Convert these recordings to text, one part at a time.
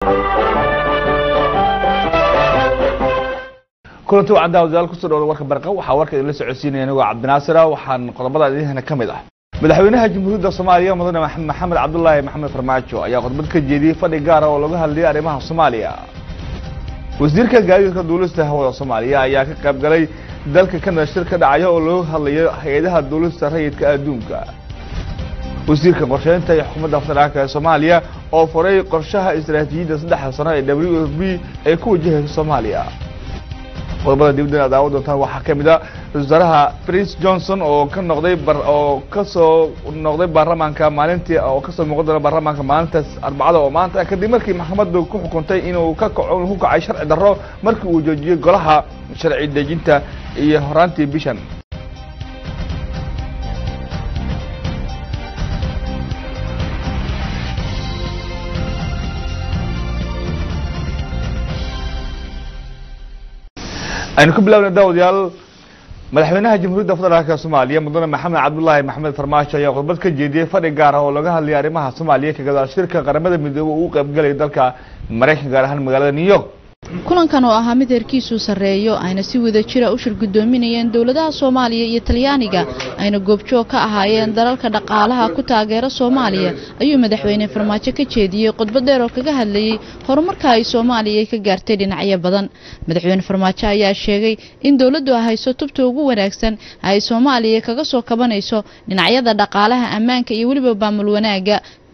kulanti wacan daawadayaal kusoo dhawada warka barqa waxaa warka idinla socodsiinaya anigoo cabdinaasira waxaan qodobada idinhana ka mid ah madaxweynaha jamhuuriyadda soomaaliya mudane maxamed cabdulaahi maxamed farmaajo ayaa khudbad ka jeediyey fadhi gaara oo laga hadlayay arrimaha soomaaliya wasiirka gaadiidka duulista hawada soomaaliya ayaa ka qayb galay dalka kanada shir ka dhacaya oo looga hadlayo hay-adaha duulista rayidka adduunka wasiirka qorsheynta iyo xukuumadda federaalk ee soomaaliya oo furay qorshaha istaraatiijiyadda saddexda sano ee w f b ay ku wajahayso soomaaliya qodobada dibadda aad daawan doontaan waxaa ka mid a ra-isul wasaaraha prince johnson oo ka noqday oo kasoo noqday baarlamaanka maalintii oo kasoo muuqan doona baarlamaanka maalintaas arbacada oo maanta kadib markii maxkamaddu ku xukuntay inuu ka kaco ku kacay sharci darro markii uu joojiyey golaha sharci dejinta iyo horaantii bishan aynu ku bilaabna daawadayaal madaxweynaha jamhuuriyadda federaalk soomaaliya mudane maxamed cabdulaahi maxamed farmaajo ayaa khudbad ka jeediyey fadhi gaar ah oo laga hadlayay arrimaha soomaaliya ka gadaal shirka qaramada midoobey uu u qaybgalaya dalka maraykanka gaar ahaan magaalada new york kulankan oo ahaa mid heerkiisu sarreeyo ayna si wada jira u shir guddoominayeen dowladaha soomaaliya iyo talyaaniga ayna goobjoog ka ahaayeen dalalka dhaqaalaha ku taageera soomaaliya ayuu madaxweyne farmaajo ka jeediyey khudbad dheer oo kaga hadlayey horumarka ay soomaaliya ka gaartay dhinacyo badan madaxweyne farmaajo ayaa sheegay in dowladdu ay hayso tubta ugu wanaagsan ay soomaaliya kaga soo kabanayso dhinacyada dhaqaalaha ammaanka iyo weliba baamul wanaaga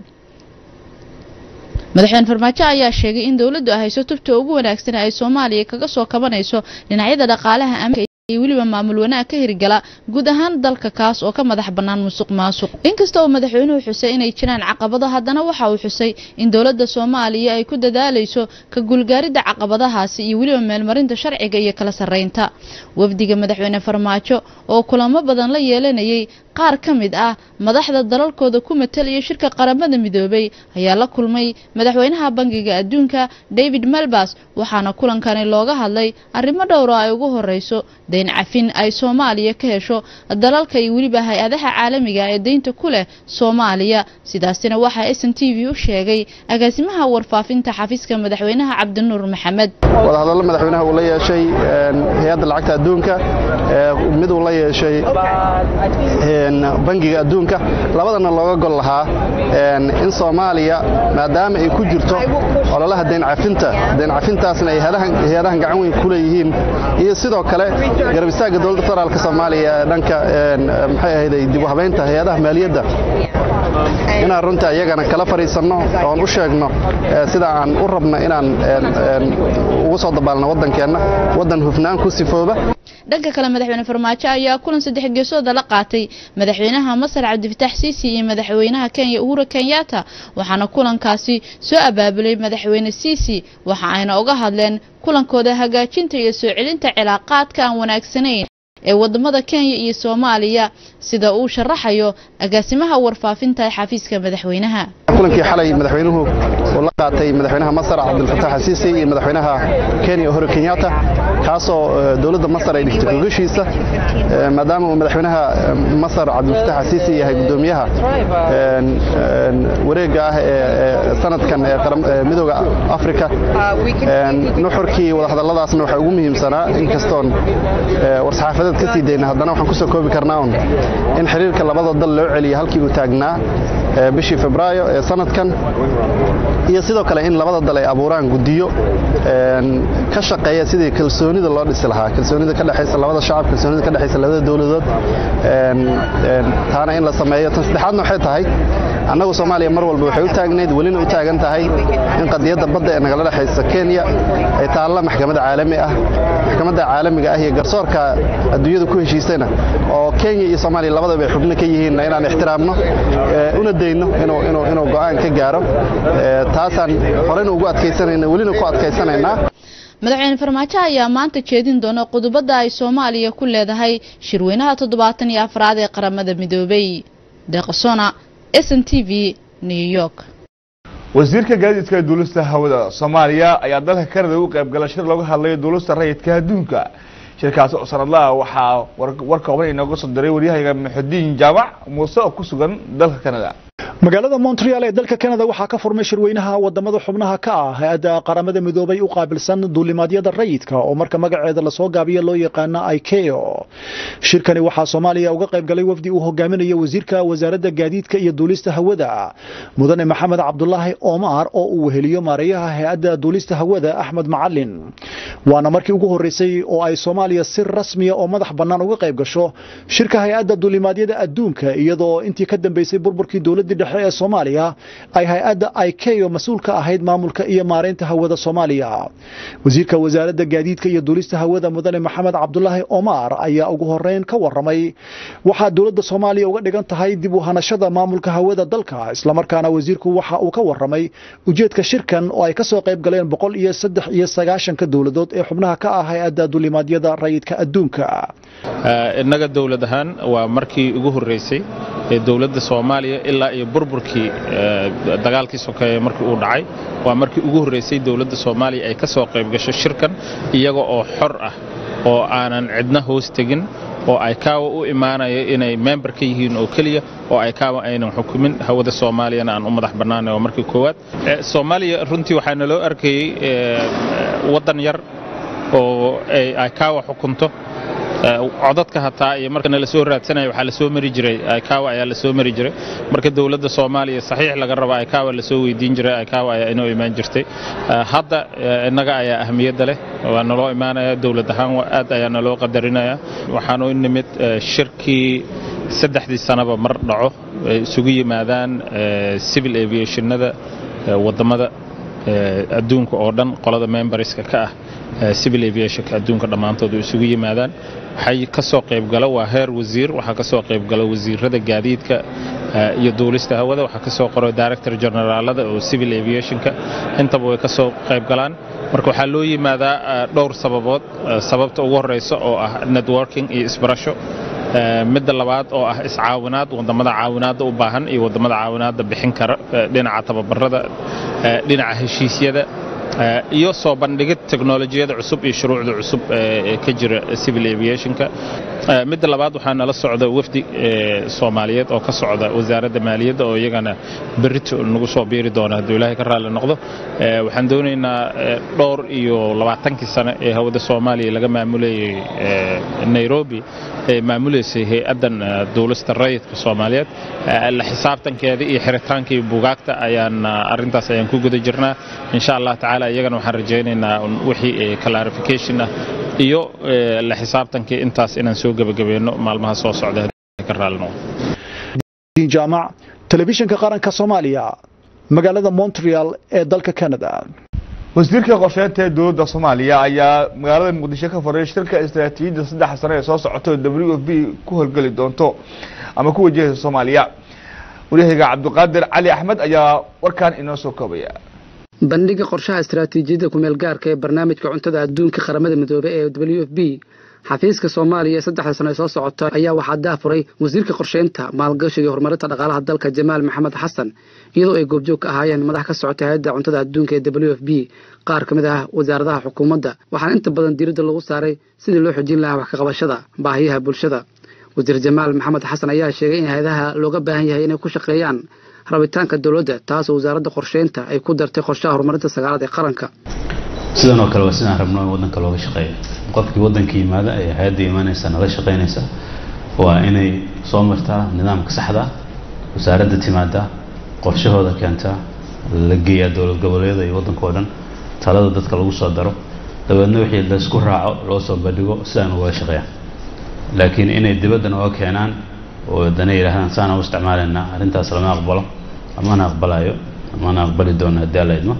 madaxweyne farmaajo ayaa sheegay in dowladdu ay hayso tubta ugu wanaagsan ay soomaaliya kaga soo kabanayso dhinacyada dhaqaalaha ammaanka iyo weliba maamul wanaag ka hirgala guud ahaan dalka kaas oo ka madax bannaan musuq maasuq inkasta oo madaxweynuhu xusay inay jiraan caqabado haddana waxa uu xusay in dowladda soomaaliya ay ku dadaalayso ka guulgaaridda caqabadahaasi iyo weliba meelmarinta sharciga iyo kala sarreynta wafdiga madaxweyne farmaajo oo kulamo badan la yeelanayay qaar ka mid ah madaxda dalalkooda ku matalaya shirka qaramada midoobay ayaa la kulmay madaxweynaha bangiga adduunka david melbas waxaana kulankani looga hadlay arrimo dhowr oo ay ugu horeyso dayn cafin ay soomaaliya ka hesho dalalka iyo weliba hay-adaha caalamiga ee deynta ku leh soomaaliya sidaasina waxaa s n t v u sheegay agaasimaha warfaafinta xafiiska madaxweynaha cabdinuur maxamed wadahadallo madaxweynaha uu la yeeshay hay-adda lacagta adduunka mid uu la yeeshay bangiga adduunka labadana looga gol lahaa in soomaaliya maadaama ay ku jirto ololaha dayn cafinta dayn cafintaasna ay hay-adahan gacan weyn ku leeyihiin iyo sidoo kale garab istaagga dowladda federaalk soomaaliya ee dhanka maxay ahayday dib u habaynta hay-adaha maaliyadda inaan runta iyagana kala fadhiisanno oon u sheegno sida aan u rabno inaan ugu soo dabaalno waddankeenna waddan hufnaan ku sifooba dhanka kale madaxweyne farmaajo ayaa kulan saddex geesooda la qaatay madaxweynaha masar cabdifatax siisi iyo madaxweynaha kenya uhura kenyatta waxaana kulankaasi soo abaabulay madaxweyne siisi waxa ayna uga hadleen kulankooda hagaajinta iyo soo celinta cilaaqaadka aan wanaagsanayn ee wadamada kenya iyo soomaaliya sida uu sharaxayo agaasimaha warfaafinta ee xafiiska madaxweynaha kulankii xalay madaxweynuhu uu la qaatay madaxweynaha masar cabdilfatax xasiisi iyo madaxweynaha kenya uhuru kenyatta kaasoo dowladda masar ay dhigtay gogashiisa maadaama uu madaxweynaha masar cabdilfatax xasiisi yahay guddoomiyaha wareegga ah ee sanadkan ee midooda afrika nuxurkii wadahadalladaasna waxaa ugu muhiimsanaa inkastoon war-saxaafadeed ka sii dayna haddana waxaan kusoo koobi karnaa un in xiriirka labada dal loo celiya halkii uu taagnaa bishii febraayo ee sanadkan iyo sidoo kale in labada dal ay abuuraan guddiyo ka shaqeeya sidii kalsoonida loo dhisi lahaa kalsoonida ka dhexaysa labada shacab kalsoonida ka dhexaysa labada dowladood taana in la sameeyo tan saddexaadna waxay tahay annagu soomaaliya mar walba waxay u taagnayd welina u taagan tahay in qadiyadda badda ee nagala dhexaysa kenya ay taalla maxkamadda caalami ah maxkamadda caalamiga ah iyo garsoorka adduunyada ku heshiisayna oo kenya iyo soomaaliya labadaba ay xubno ka yihiinna inaan ixtiraamno una dayno inuu go'aan ka gaaro taasaan horeyna ugu adkaysanayna welina ku adkaysanaynaa madaxweyne farmaajo ayaa maanta jeedin doona qodobada ay soomaaliya ku leedahay shirweynaha toddobaatan iyo afraad ee qaramada midoobay deeqsona s n t v new york wasiirka gaadiidka duulista hawada soomaaliya ayaa dalka kanada u qayb gala shir looga hadlayo duulista rayidka adduunka shirkaasi oo sanadlaha waxaa war kooban inooga soo diray waryahayaga maxudiin jaamac muuse oo ku sugan dalka kanada magaalada montreal ee dalka canada waxaa ka furmay shirweynaha wadamada xubnaha ka ah hay-adda qaramada midoobay u qaabilsan duulimaadyada rayidka oo marka magaceeda lasoo gaabiyo loo yaqaana ikeo shirkani waxaa soomaaliya uga qayb galay wafdi uu hogaaminayo wasiirka wasaaradda gaadiidka iyo duulista hawada mudane maxamed cabdulaahi omar oo uu weheliyo maareeyaha hay-adda duulista hawada axmed macalin waana markii ugu horeysay oo ay soomaaliya si rasmiya oo madax bannaan uga qayb gasho shirka hay-adda duulimaadyada adduunka iyadoo intii ka dambeysay burburkii dowladii dhexe ee soomaaliya ay hay-adda ikeo mas-uul ka ahayd maamulka iyo maareynta hawada soomaaliya wasiirka wasaaradda gaadiidka iyo duulista hawada mudane maxamed cabdulaahi omar ayaa ugu horeyn ka waramay waxaa dowladda soomaaliya uga dhigan tahay dib u hanashada maamulka hawada dalka islamarkaana wasiirku waxa uu ka waramay ujeedka shirkan oo ay kasoo qayb galeen boqol iyo saddex iyo sagaashanka dowladood ee xubnaha ka ah hay-adda duulimaadyada rayidka adduunka innaga dowlad ahaan waa markii ugu horreysay ee dowladda soomaaliya ilaa iyo burburkii dagaalkii sokeeye markii uu dhacay waa markii ugu horreysay dowladda soomaaliya ay ka soo qayb gasho shirkan iyaga oo xor ah oo aanan cidna hoos tegin oo ay kaawa u imaanaya inay member ka yihiin oo keliya oo ay kaawa aynan xukumin hawada soomaaliyana aan u madax bannaanay waa markii koowaad soomaaliya runtii waxaa naloo arkayey waddan yar oo ay kaawa xukunto codadka hataa iyo markana lasoo raadsanaya waxaa lasoo mari jiray aykawa ayaa lasoo mari jiray marka dowladda soomaaliya saxiix laga raba aykawa lasoo weydiin jiray aykawa ayaa inoo imaan jirtay hadda innaga ayaa ahmiyadda leh waa naloo imaanaya dowlad ahaan aad ayaa naloo qadarinaya waxaanu nimid shirkii saddexdii sanaba mar dhaco ay isugu yimaadaan civil aviationnada wadamada adduunka oo dhan qolada memberska ka ah civil aviationka adduunka dhammaantood u isugu yimaadaan waxay ka soo qaybgala waa heer wasiir waxaa ka soo qaybgala wasiirada gaadiidka iyo duulista hawada waxaa ka soo qoro director generaalada oo civil aviationka intaba way ka soo qaybgalaan marka waxaa loo yimaadaa dhowr sababood sababta ugu horeysa oo ah networking iyo isbarasho midda labaad oo ah iscaawinaad wadamada caawinaadda u baahan iyo wadamada caawinaadda bixin kara dhinaca tababarada dhinaca heshiisyada iyo soo bandhigid teknolojiyada cusub iyo shuruucda cusub ee ka jira civil aviationka midda labaad waxaa nala socda wafdi soomaaliyeed oo ka socda wasaaradda maaliyadda oo iyagana berito nagu soo biiri doona hadduu ilaahay ka raalli noqdo waxaan doonaynaa dhowr iyo labaatankii sane ee hawada soomaaliya laga maamulayay nairobi ee maamuleysay hay-addan duulista rayidka soomaaliyeed la xisaabtankeeda iyo xiritaanka iyo bugaagta ayaan arrintaas ayaan ku guda jirnaa insha allah tacaala iyagana waxaan rajaynaynaa wixii clarification ah iyo la xisaabtankii intaas inaan soo gebagabeeno maalmaha soo socda ka raalli noqdo jaamac telefishinka qaranka soomaaliya magaalada montreal ee dalka canada wasiirka qorsheynta ee dowladda soomaaliya ayaa magaalada muqdisho ka faray shirka istaraatiijiyadda saddex sano ee soo socota oo w f b ku howlgeli doonto ama ku wajahaysa soomaaliya waryahayga cabdiqaadir cali axmed ayaa warkan inoo soo koobaya bandhiga qorshaha istaraatiijiyadda kumeel gaarka ee barnaamijka cuntada adduunka qaramada midoobey ee w f b xafiiska soomaaliya ee saddexda sano ee soo socota ayaa waxaa daafuray wasiirka qorsheynta maalgashiga iyo horumarinta dhaqaalaha dalka jamaal maxamed xasan iyadoo ay goobjoog ka ahaayeen madax ka socota hay-adda cuntada adduunka ee w f b qaar ka mid ah wasaaradaha xukuumadda waxaana inta badan diiradda lagu saaray sidii loo xojin lahaa wax ka qabashada baahiyaha bulshada wasiir jamaal maxamed xasan ayaa sheegay in hay-adaha looga baahan yahay inay ku shaqeeyaan rabitaanka dowladda taasoo wasaaradda qorsheynta ay ku dartay qorshaha horumarinta sagaalaad ee qaranka sidan oo kale waa sidaan rabno in waddanka looga shaqeeyo qofkii waddanka yimaada ee hay-adda imaanaysa nala shaqaynaysa waa inay soo martaa nidaamka saxda wasaaradda timaada qorshahooda keentaa la geeyaa dowlad goboleedyada iyo waddanka oo dhan talada dadka lagu soo daro dabeedna wixii laysku raaco loo soo bandhigo sidaan uga shaqeeyaan laakiin inay dibadda nooga keenaan oo dana yidhahdaan saana u isticmaalaynaa arrintaas lama aqbalo amana aqbalayo amana aqbali doono haddii alla idmo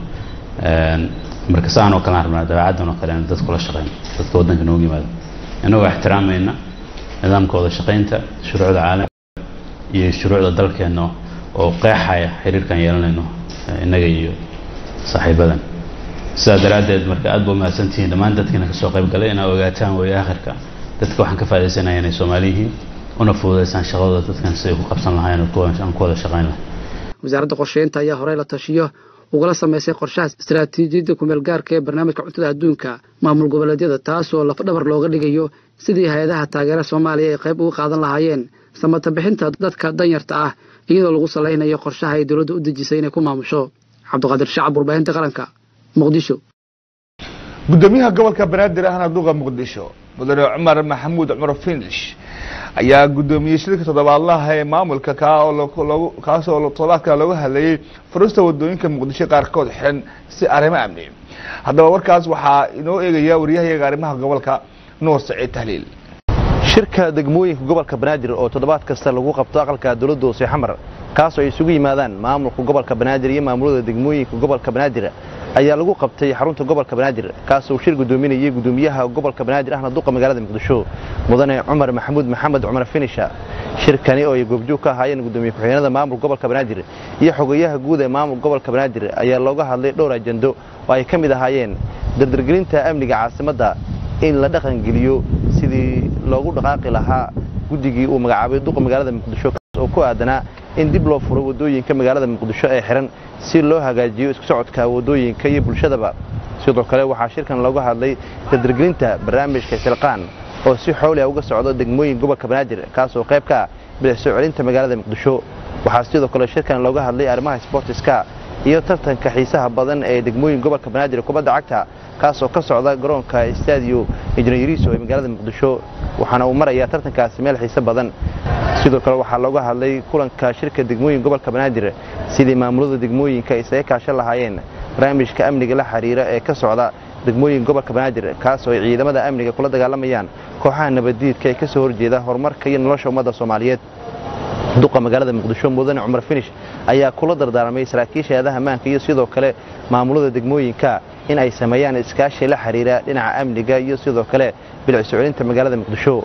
marka saan oo kale aan rabnaa dabeecaddan oo kale aan dadku la shaqeyno dadka waddanka noogu yimaado innagoo ixtiraamayna nidaamka wada shaqaynta shuruucda caalamka iyo shuruucda dalkeenna oo qeexaya xiriirkan yeelanayno innaga iyo saaxiibadan sidaa daraaddeed marka aad ba umahadsantihiin dhammaan dadkiina kasoo qayb galay inaa ogaataan weeye aakhirka dadka waxaan ka faa'idaysanaya inay soomaali yihiin una fududaysaan shaqadooda dadkan siday ku qabsan lahaayeen aan ku wada shaqayn lahay wasaaradda qorsheynta ayaa horey la tashiyo ugala samaysay qorshaha istaraatiijiyadda kumeel gaarka ee barnaamijka cuntada adduunka maamul goboleedyada taasoo lafdhabar looga dhigayo sidii hay-adaha taageera soomaaliya ay qayb uga qaadan lahaayeen samata bixinta dadka danyarta ah iyadoo lagu salaynayo qorshaha ay dowladda u dejisay inay ku maamusho cabdiqaadir shacab warbaahinta qaranka muqdisho gudoomiyaha gobolka banaadir ahna duqa muqdisho mudane cumar maxamuud cumar finish ayaa gudoomiyey shirka toddobaadlaha ee maamulka kaa oo loogu kaas oo toddobaadka looga hadlayey furista wadooyinka muqdisho qaarkood xiran si arrimo amni haddaba warkaas waxaa inoo eegaya waryahayaga arrimaha gobolka nuur saciid tahliil shirka degmooyinka gobolka banaadir oo toddobaad kasta lagu qabto aqalka dowladda hoose xamar kaasoo ay isugu yimaadaan maamulka gobolka banaadir iyo maamulada degmooyinka gobolka banaadir ayaa lagu qabtay xarunta gobolka banaadir kaasoo shir gudoominayay gudoomiyaha gobolka banaadir ahna duqa magaalada muqdisho mudane cumar maxamuud maxamed cumar finisha shirkani oo ay goobjoog ka ahaayeen gudoomiye ku-xigeenada maamulka gobolka banaadir iyo xogeyaha guud ee maamulka gobolka banaadir ayaa looga hadlay dhowr ajando oo ay ka mid ahaayeen dardargelinta amniga caasimadda in la dhaqangeliyo sidii loogu dhaqaaqi lahaa guddigii uu magacaabay duqa magaalada muqdisho oo ku aadanaa in dib loo furo wadooyinka magaalada muqdisho ee xiran si loo hagaajiyo isku socodka wadooyinka iyo bulshadaba sidoo kale waxaa shirkan looga hadlay dardargelinta barnaamijka silqaan oo si xooli ah uga socdo degmooyin gobolka banaadir kaasoo qayb ka ah bilac soo celinta magaalada muqdisho waxaa sidoo kale shirkan looga hadlay arrimaha sbortiska iyo tartanka xiisaha badan ee degmooyin gobolka banaadir kubadda cagta kaasoo ka socda garoonka stadio injineeriso ee magaalada muqdisho waxaana uu marayaa tartankaasi meel xiise badan sidoo kale waxaa looga hadlay kulanka shirka degmooyin gobolka banaadir sidii maamulada degmooyinka isaga kaashan lahaayeen barnaamijka amniga la xiriira ee ka socda degmooyin gobolka banaadir kaasoo ay ciidamada amniga kula dagaalamayaan kooxaha nabaddiidka ee ka soo horjeeda horumarka iyo nolosha ummadda soomaaliyeed duqa magaalada muqdisho mudane cumar finish ayaa kula dardaarmay saraakiisha eedaha maanka iyo sidoo kale maamulada degmooyinka in ay sameeyaan iskaashi la xiriira dhinaca amniga iyo sidoo kale bilic soo celinta magaalada muqdisho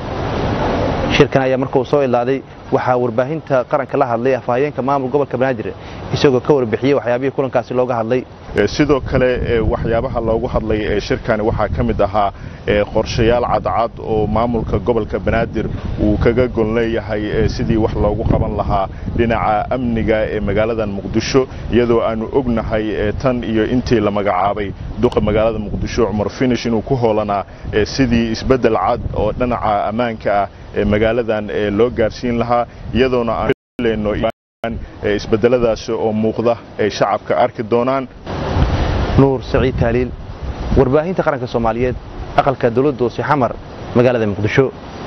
shirkan ayaa markuu soo ilaaday waxaa warbaahinta qaranka la hadlay afhayeenka maamul gobolka banaadir isagoo ka warbixiyey waxyaabihii kulankaasi looga hadlay sidoo kale waxyaabaha loogu hadlay ee shirkani waxaa ka mid ahaa qorshayaal cadcad oo maamulka gobolka banaadir uu kaga gon leeyahay sidii wax loogu qaban lahaa dhinaca amniga ee magaaladan muqdisho iyadoo aanu ognahay tan iyo intii la magacaabay duqa magaalada muqdisho cumar finish inuu ku hoolanaa sidii isbeddel cad oo dhinaca ammaanka ah ee magaaladan loo gaarsiin lahaa iyadoona aan leyno isbedeladaasi oo muuqda ay shacabka arki doonaan nuur saciid taaliil warbaahinta qaranka soomaaliyeed aqalka dowladda hoose xamar magaalada muqdisho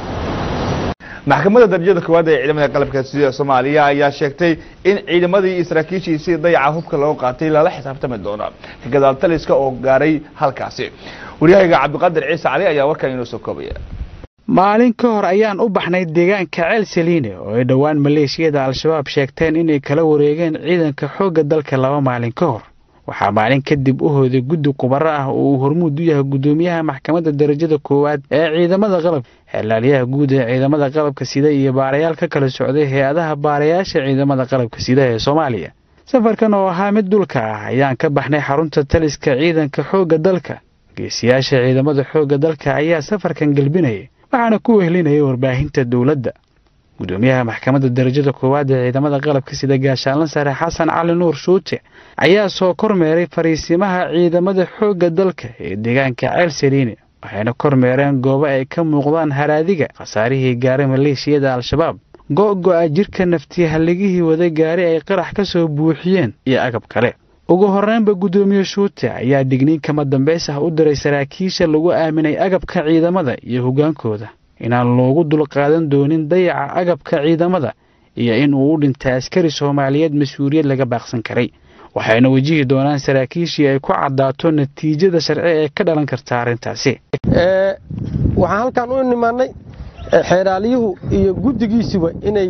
maxkamadda darajada koowaad ee ciidamada qalabka sida soomaaliya ayaa sheegtay in ciidamadii iyo saraakiishiisii dayaca hubka loo qaatay lala xisaabtami doono gadaal taliska oo gaaray halkaasi waryahayga cabdiqaadir ciise cali ayaa warkan inoo soo koobaya maalin ka hor ayaan u baxnay deegaanka ceel saliine oo ay dhowaan maleeshiyada al-shabaab sheegteen inay kala wareegeen ciidanka xoogga dalka laba maalin ka hor waxaa maalin kadib u hooday guddi qubaro ah oo uu hormuud u yahay guddoomiyaha maxkamadda darajada koowaad ee ciidamada qalabka xeelaalyaha guud ee ciidamada qalabka sida iyo baarayaal ka kala socday hay-adaha baarayaasha ciidamada qalabka sida ee soomaaliya safarkan oo ahaa mid dhulka ah ayaan ka baxnay xarunta taliska ciidanka xoogga dalka geesiyaasha ciidamada xoogga dalka ayaa safarkan gelbinayay waxaana ku wehlinayay warbaahinta dowladda gudoomiyaha maxkamadda darajada koowaad ee ciidamada qalabka sida gaashaanla sare xasan cali nuur shuute ayaa soo kormeeray fariisimaha ciidamada xoogga dalka ee deegaanka ceel saliine waxayna kormeereen goobo ay ka muuqdaan haraadiga khasaarihii gaaray maleeshiyada al-shabaab go-go-a jirka naftiyahalligihii wada gaari ay qarax ka soo buuxiyeen iyo agab kale ugu horreynba guddoomiye shuute ayaa digniin kama dambays ah u diray saraakiisha lagu aaminay agabka ciidamada iyo hoggaankooda inaan loogu dulqaadan doonin dayaca agabka ciidamada iyo in uu u dhintay askari soomaaliyeed mas-uuliyad laga baaqsan karay waxayna wajihi doonaan saraakiishii ay ku caddaato natiijada sharci ee ka dhalan karta arrintaasi waxaan halkan u nimaannay xeeraalyuhu iyo guddigiisuba inay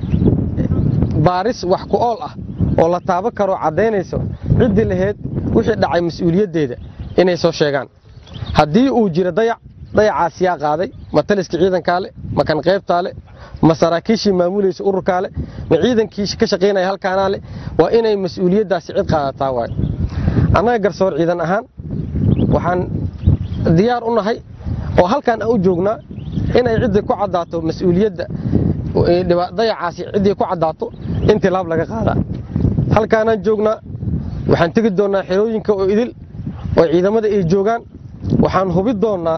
baaris wax ku ool ah oo la taaban karoo caddaynayso ciddii laheyd wixii dhacay mas-uuliyaddeeda inay soo sheegaan haddii uu jiro dayac dayacaas yaa qaaday ma taliska ciidankaa le ma kan qaybtaa le ma saraakiishii maamulaysa ururkaa le ma ciidankii ka shaqaynaya halkaanaa le waa inay mas-uuliyaddaasi cid qaadataa waayo annaga garsoor ciidan ahaan waxaan diyaar u nahay oo halkaan aan u joognaa inay ciddii ku caddaato mas-uuliyadda dayacaasi ciddii ku caddaato in tilaab laga qaadaa halkaanaan joognaa waxaan tegi doonnaa xerooyinka oo idil oo ciidamada ay joogaan waxaan hubi doonnaa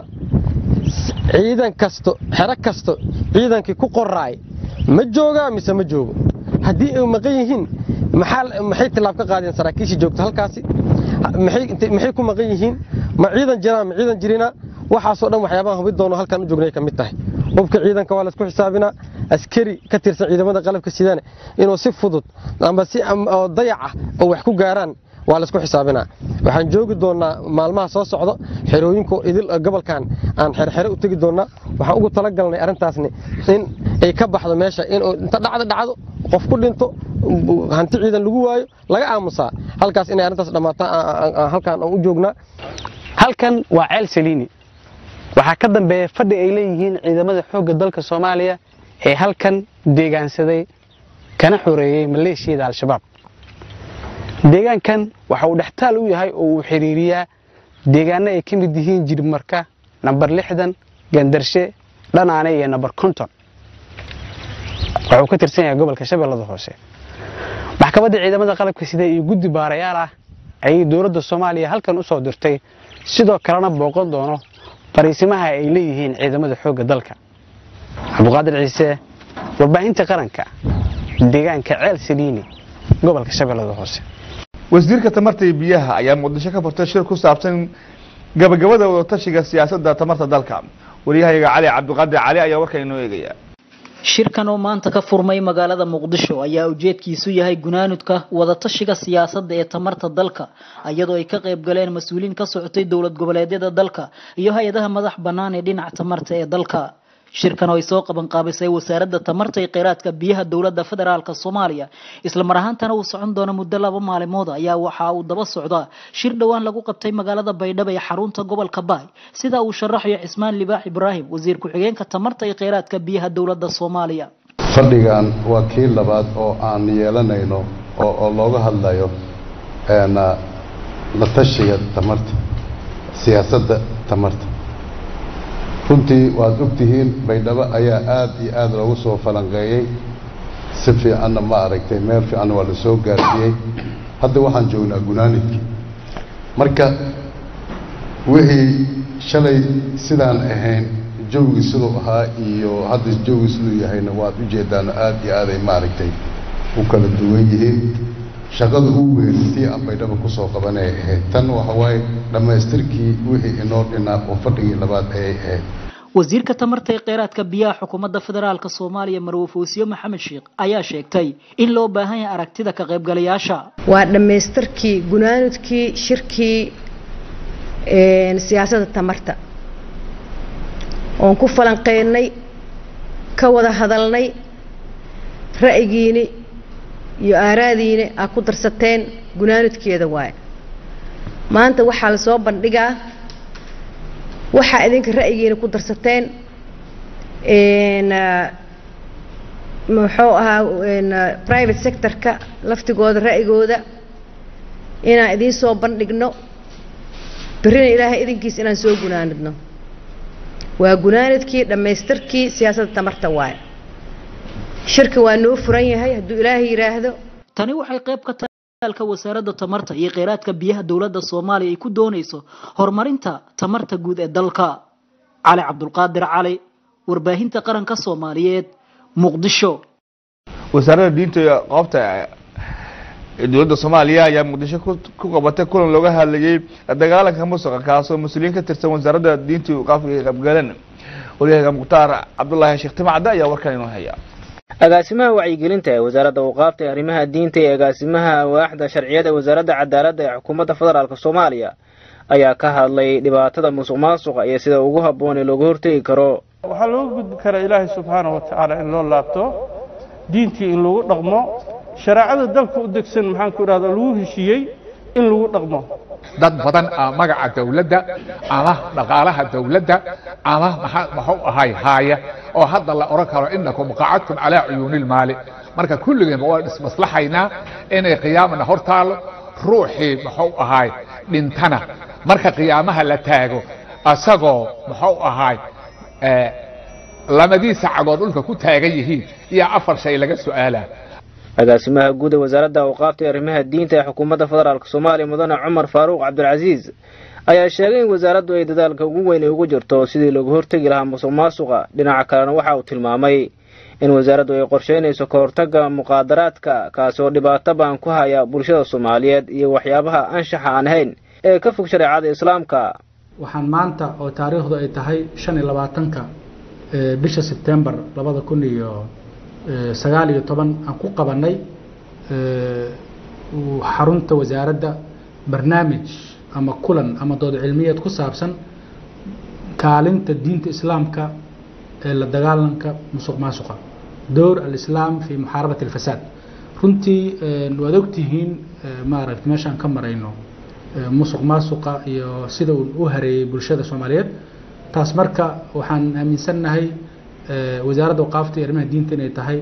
ciidan kasto xero kasto ciidankii ku qoraay ma joogaa mise ma joogo haddii ay maqan yihiin maxay tilaab ka qaadeen saraakiishii joogta halkaasi maxay ku maqan yihiin ma ciidan jiraan ma ciidan jirina waxaasoo dhan waxyaabaha hubi doono halkan u joognay ka mid tahay hubka ciidanka waa laisku xisaabinaa askari ka tirsan ciidamada qalabka sidane inuu si fudud amba si dayac ah oo wax ku gaaraan waa laisku xisaabinaa waxaan joogi doonnaa maalmaha soo socdo xerooyinka idil gobolkan aan xerxere u tegi doonnaa waxaan ugu talagalnay arrintaasni in ay ka baxdo meesha in inta dhacda dhacdo qof ku dhinto hanti ciidan lagu waayo laga aamusaa halkaas inay arrintaas dhammaataan halkaan aan u joognaa halkan waa ceel saliini waxaa ka dambeeya fadhi ay leeyihiin ciidamada xoogga dalka soomaaliya ee halkan deegaansaday kana xoreeyey maleeshiyada al-shabaab deegaankan waxa uu dhextaal u yahay oo uu xiriiriyaa deegaano ay ka mid yihiin jirmarka nambar lixdan gandarshe dhanaane iyo nambar konton waxuu ka tirsan yahay gobolka shabeellada hoose maxkamadda ciidamada qalabka sida iyo guddi baarayaal ah ayay dowladda soomaaliya halkan u soo dirtay sidoo kalena booqan doono fariisimaha ay leeyihiin ciidamada xoogga dalka cabduqaadir ciise warbaahinta qaranka deegaanka ceel saliini gobolka shabeellada hoose wasiirka tamarta iyo biyaha ayaa muqdisho ka furtay shir ku saabsan gabagabada wadatashiga siyaasadda tamarta dalka waryahayaga cali cabdiqaadir cali ayaa warkan inoo eegaya shirkan oo maanta ka furmay magaalada muqdisho ayaa ujeedkiisu yahay gunaanudka wadatashiga siyaasadda ee tamarta dalka iyadoo ay ka qayb galeen mas-uuliyiin ka socotay dowlad goboleedyada dalka iyo hay-adaha madax bannaan ee dhinaca tamarta ee dalka shirkan oo ay soo qaban qaabisay wasaaradda tamarta iyo kheyraadka biyaha dowladda federaalk soomaaliya isla mar ahaantana uu socon doono muddo laba maalimood ayaa waxa uu daba socdaa shir dhowaan lagu qabtay magaalada baydhabo ee xarunta gobolka baay sida uu sharaxayo cismaan libaax ibraahim wasiir ku-xigeenka tamarta iyo kheyraadka biyaha dowladda soomaaliya fadhigan waa kii labaad oo aan yeelanayno oo looga hadlayo la tashiga tamarta siyaasadda tamarta runtii waad ogtihiin baydhabo ayaa aada iyo aada loogu soo falanqeeyey si fiicanna ma aragtay meel fiicanna waa la soo gaarsiiyey hadda waxaan joognaa gunaanidkii marka wixii shalay sidaan ahayn jawgii siduu ahaa iyo hadda jawgii siduu yahayna waad ujeedaan aada iyo aaday maaragtay u kala duwan yihiin shaqada ugu weerisay aan baydhabo kusoo qabanay ahayd tan waxa waaye dhammaystirkii wixii inoo dhinaa oo fadhigii labaad ayay ahayd wasiirka tamarta ee kheyraadka biyaha xukuumadda federaalk soomaaliya marwe foosiye maxamed sheekh ayaa sheegtay in loo baahan yahay aragtida ka qaybgalayaasha waa dhammaystirkii gunaanudkii shirkii siyaasadda tamarta oon ku falanqeynay ka wada hadalnay ra'yigiini iyo aaraadiina aa ku darsateen gunaanudkeeda waaye maanta waxaa la soo bandhigaa waxaa idinka ra'yigiina ku darsateen muxuu ahaa private sectorka laftigooda ra'yigooda inaan idiin soo bandhigno berrina ilaahay idinkiis inaan soo gunaanidno waa gunaanidkii dhammaystirkii siyaasadda tamarta waaye shirka waa noo furan yahay hadduu ilaahay yidhaahdo tani waxay qayb ka tahay alka wasaaradda tamarta iyo kheyraadka biyaha dowladda soomaaliya ay ku doonayso horumarinta tamarta guud ee dalka cali cabdulqaadir cali warbaahinta qaranka soomaaliyeed muqdisho wasaaradda diinta iyo qoobta ee dowladda soomaaliya ayaa muqdisho ku qabatay kulan looga hadlayay dagaalanka musuqa kaasoo mas-uuliyiin ka tirsan wasaaradda diinta iyo qaabka ay qaybgaleen waryahaga mukhtaar cabdulaahi sheekh timacda ayaa warkan inoo haya agaasimaha wacyigelinta ee wasaaradda awqaafta ee arrimaha diinta iyo agaasimaha awaaxda sharciyada ee wasaaradda cadaaladda ee xukuumadda federaalk soomaaliya ayaa ka hadlay dhibaatada musuq maasuqa iyo sida ugu habboon ee looga hortegi karo waxaa looga gudbi karaa ilaahay subxaana wa tacaala in loo laabto diintii in lagu dhaqmo shareecada dalka u degsan maxaanku idhahda lagu heshiiyey in lagu dhaqmo dad badan aa magaca dawladda ama dhaqaalaha dawladda ama maxuu ahay haaya oo hadda la oran karo inakum qacadtum calaa cuyuunilmaali marka kulligeenba waan ismaslaxaynaa inay qiyaamana hor taalo ruuxii muxuu ahaay dhintana marka qiyaamaha la taago asagoo muxuu ahaay lamadiisa cagood dhulka ku taagan yihiin iyo afar shay laga su'aalaa agaasimaha guud ee wasaaradda awqaafta ee arrimaha diinta ee xukuumadda federaalk soomaaliya mudane cumar faaruuq cabdilcasiis ayaa sheegay in wasaaraddu ay dadaalka ugu weyn ay ugu jirto sidii looga hortegi lahaa musuq maasuqa dhinaca kalena waxa uu tilmaamay in wasaaraddu ay qorsheynayso ka hortagga muqaadaraadka kaasoo dhibaato baan ku haya bulshada soomaaliyeed iyo waxyaabaha anshaxa aan ahayn ee ka fog shareecada islaamka waxaan maanta oo taariikhdu ay tahay shan iyo labaatanka bisha sebtembar labada kun iyo sagaal iyo toban aan ku qabanay xarunta wasaaradda barnaamij ama kulan ama dood cilmiyeed ku saabsan kaalinta diinta islaamka ee la dagaalanka musuq maasuqa dowr alislaam fi muxaarabati alfasaad runtii waad ogtihiin maaragta meeshaan ka marayno musuq maasuqa iyo sida uu u hareeyey bulshada soomaaliyeed taas marka waxaan aaminsannahay wasaaradda waqaafta iyo arrimaha diinta inay tahay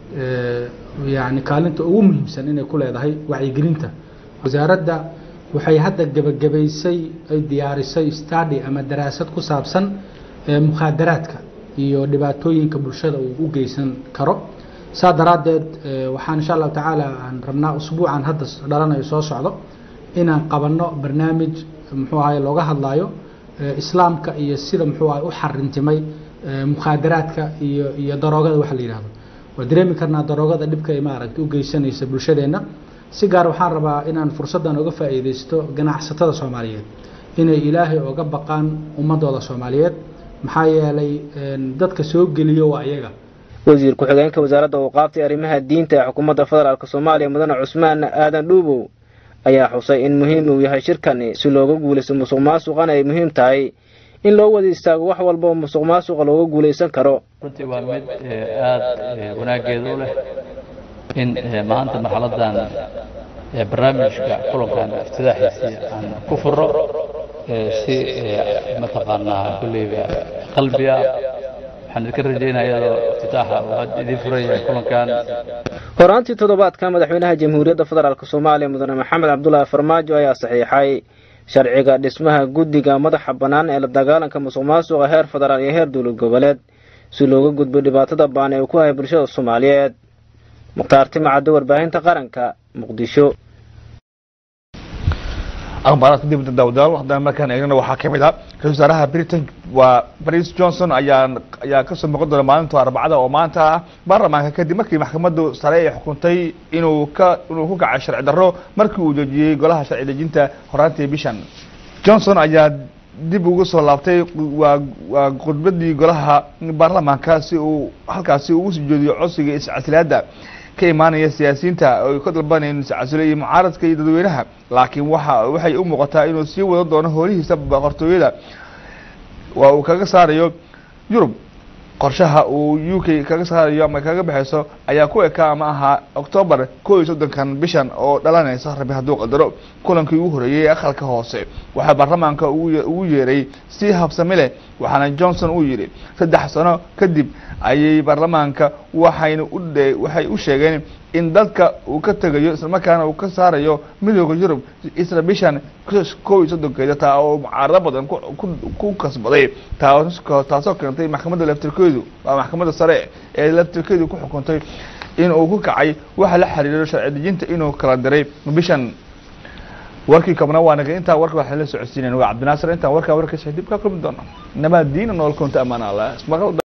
yani kaalinta ugu muhiimsan inay ku leedahay wacyigelinta wasaaradda waxay hadda gebagabaysay ay diyaarisay stady ama daraasad ku saabsan mukhaadaraadka iyo dhibaatooyinka bulshada uu u geysan karo saa daraaddeed waxaan insha allahu tacaala aan rabnaa usbuucan hadda dhalanayo soo socdo inaan qabanno barnaamij muxuu ahay looga hadlayo islaamka iyo sida muxuu ahay u xarintimay mukhaadaraadka iyo iyo daroogada waxa la yidhahdo waa dareemi karnaa daroogada dhibka ay maaragta u geysanaysa bulshadeenna si gaar waxaan rabaa inaan fursaddan uga faa'iidaysto ganacsatada soomaaliyeed inay ilaahay oga baqaan ummadooda soomaaliyeed maxaa yeelay dadka soo geliyo waa iyaga wasiir ku-xigeenka wasaaradda awqaafta ee arrimaha diinta ee xukuumadda federaalk soomaaliya mudane cusmaan aadan dhuubow ayaa xusay in muhiim uu yahay shirkani si looga guulaysto musuq maasuqana ay muhiim tahay in loo wada istaago wax walba oo musuq maasuqa looga guulaysan karo runtii waa mid aada wanaageeda u leh in maanta marxaladan barnaamijka kulankan iftidaaxiisii aan ku furo si mataqaanaa kulleyba qalbiga waxaan idinka rajaynaya iyadoo iftitaaxa uu hadda idiin furan yahay kulankan horaantii toddobaadka madaxweynaha jamhuuriyadda federaalk soomaaliya mudane maxamed cabdulaahi farmaajo ayaa saxiixay sharciga dhismaha guddiga madaxa bannaan ee la dagaalanka musuq maasuqa heer federaal iyo heer dowlad goboleed si looga gudbo dhibaatada baan ee uu ku haya bulshada soomaaliyeed mukhtaar timacaddo warbaahinta qaranka muqdisho akhbaaraadka dibadda daawadaal haddana markaan eegnana waxaa ka mid ah ra-isul wasaaraha britain waa boris johnson ayaa ayaa kasoo muuqan doona maalinta arbacada oo maanta ah baarlamaanka kadib markii maxkamaddu sare ay xukuntay inuu ka inuu ku kacay sharci darro markii uu joojiyey golaha sharci dejinta horaantii bishan johnson ayaa dib ugu soo laabtay waa waa khudbadii golaha baarlamaanka si uu halkaasi ugu sii jeediyo codsiga iscasilaada ka imaanaya siyaasiyiinta oo ka dalbanayeen iscasilo iyo mucaaradka iyo dadweynaha laakiin waxa waxay u muuqataa inuu sii wada doono howlihiisa boqortooyada waa uu kaga saarayo yurub qorshaha uu u k kaga saarayo ama kaga baxayso ayaa ku ekaa ama ahaa octoobar kow iyo soddonkan bishan oo dhalanaysa rabi hadduu qadaro kulankii ugu horeeyey ee aqalka hoose waxaa baarlamaanka ugu yeeray si habsami leh waxaana johnson uu yidhi saddex sano kadib ayay baarlamaanka waxayna u waxay u sheegeen in dalka uu ka tegayo islamarkaana uu ka saarayo midooda yurub isla bishan kow iyo soddonkeeda taa oo mucaarado badan ku kasbaday taasoo keentay maxkamadda laftirkeedu waa maxkamadda sare ee laftirkeedu ku xukuntay in uu ku kacay waxa la xiriiro sharci dejinta inuu kala diray bishan warkii kabna waa naga intaa warka waxaan la socodsiinayn waa cabdinaasir intaan warkaa warkiisa dib ka kulmi doono nabad diina nool kunta amaan allah